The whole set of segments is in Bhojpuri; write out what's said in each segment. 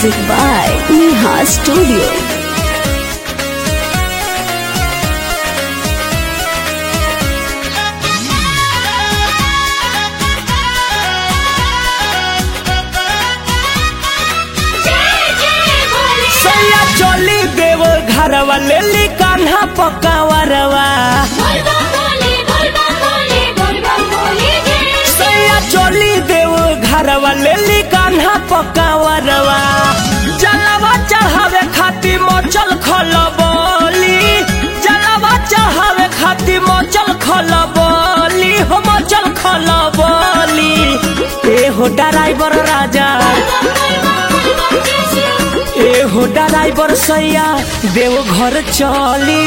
Music by Neha Studio. सैया चली देव घरवा ले ली कान्हा पकावरवा सैया चली देव घरवा ले ली कान्हा पकावरवा जलवा चढ़ावे खातिर मचल खलबली जलवा चढ़ावे खातिर मचल खलबली हो मचल खलबली ए हो ड्राइवर राजा ए हो ड्राइवर सैया देव घर चली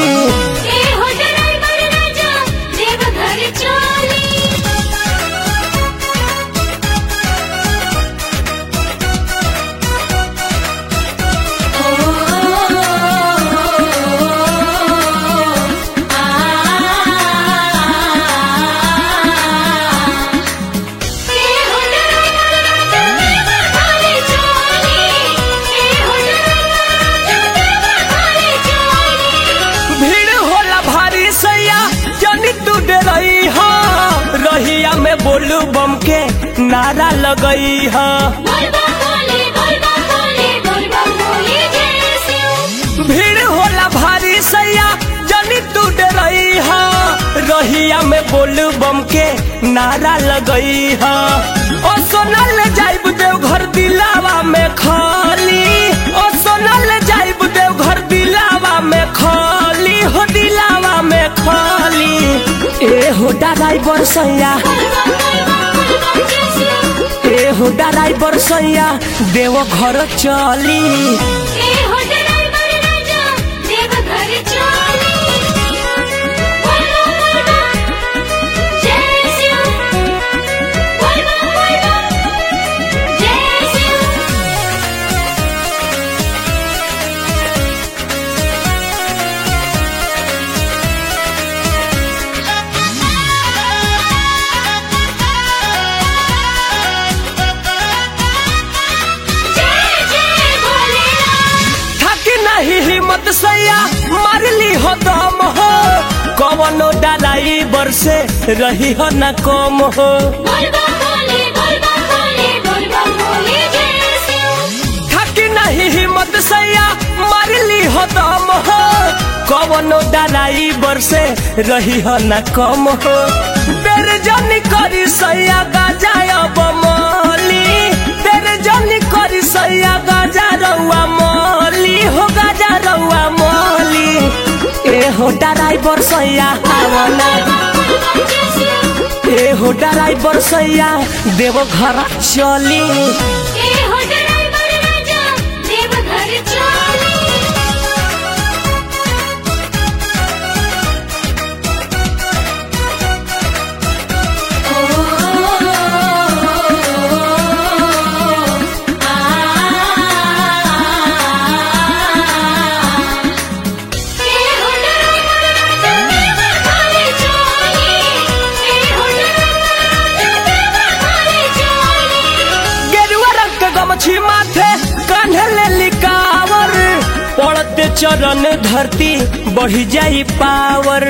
भीड़ होला भारी सैया जनी तू डरई हा रहिया में बोलू बम के नारा लगई हा भीड़ होला भारी सैया जनी तू डरई हा रहिया में बोलू बम के नारा लगई हा ओ सोनल जाइब देव घर दिलावा में खाली ओ सोनल जाइब देव घर दिलावा में खाली हो दिलावा में खाली ए हो ड्राइवर सैया ए हो ड्राइवर सैया देव घर चली थकी नहीं हिम्मत सैया मारली हो दम हो कवनो डालाई बरसे रही हो न कम हो थकी नहीं हिम्मत सैया मारली हो दम हो कवनो डालाई बरसे रही हो न कम हो बेर जनी करी सैया गाजा बमली बेर जनी करी सैया गाजा रउआ मली हो गाजा रउआ मली ए हो ड्राइवर सैया आवना ए हो ड्राइवर सैया देव घर चली गेरुआ रंग के गमछी माथे कान्हे ले लिकावर पड़ते चरण धरती बढ़ी जाई पावर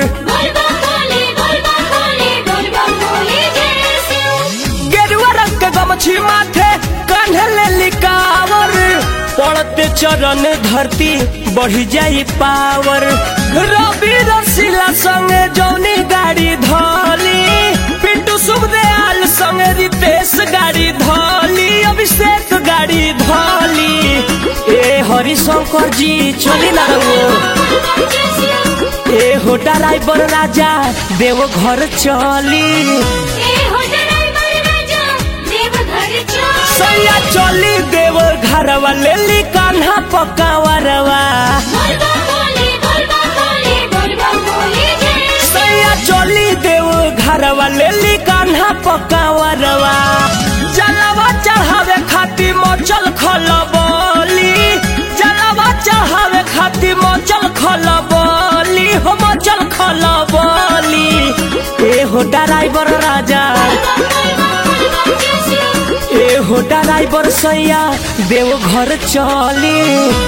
गेरुआ रंग के गमछी माथे कान्हे ले लिकावर पड़ते चरण धरती बढ़ी जाई पावर रवि रसीला संगे जौनी गाड़ी धली पिंटू सुखदयाल संगे रितेश गाड़ी धली अभिषेक गाड़ी धली ए हरिशंकर जी चली ना रहो ए हो ड्राइवर राजा देव घर चली सैया चली देव घरवा ले ली कान्हा पकावरवा सैया चली देव घरवा ले ली कान्हा पकावरवा जलवा चढ़ावे खातिर मचल खलबली जलवा चढ़ावे खातिर मचल खलबली हो मचल खलबली ए हो ड्राइवर राजा ए हो ड्राइवर सैया देव घर चली